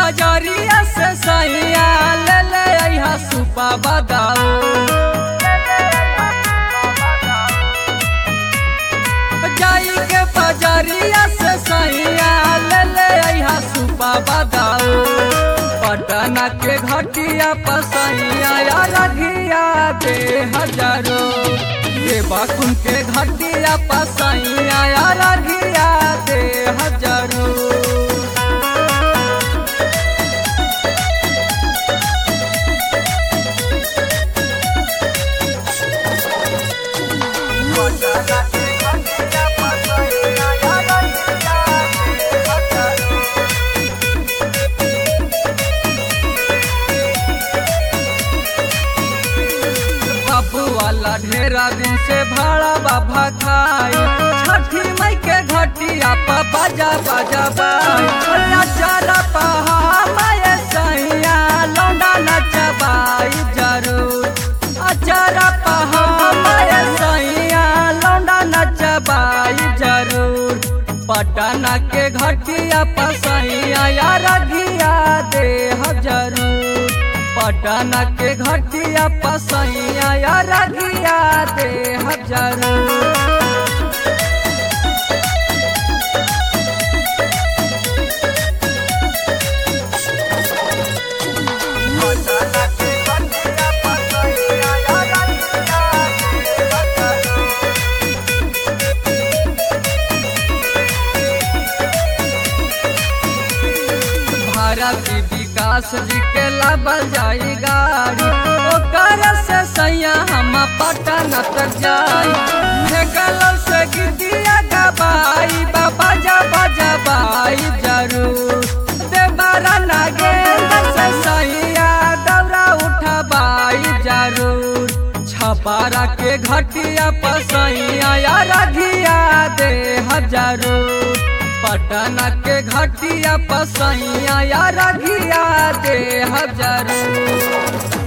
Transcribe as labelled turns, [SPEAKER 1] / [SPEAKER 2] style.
[SPEAKER 1] बजरिया से सैया ले ले अइहा सुपा बदाऊ जाई के बजरिया से सैया ले ले अइहा सुपा बदाऊ पटना के घटिया पसैया या रघिया दे हजारो ये बाकुन के घटिया पसैया या रघिया दे हजारो बाबू वाला ढेरा दिन से भाड़ा बाबा खाई छठी मई के घटिया पर बाजा बाजा बाई नचारा पहा माये सैया लौंडा नचबाई जरूर अचारा पहा माये सैया लौंडा नचबाई जरूर पटना के घटिया पसैया या रघिया दे जरूर पटना के घटिया पसैया या रघिया दे जरूर भारत विकास जी के लाबल जाई गाड़ी ओकर से सैया हम पटना तक जाई फेकल से गिदिया गबाई बाबा जा बजा बाई जरूर देवरा नागेंद्र से सैया दौरा उठबाई जरूर छपारा के घटिया पसैया या रघिया दे हजारूर पटना के घटिया पसैया या रघिया दे हजारू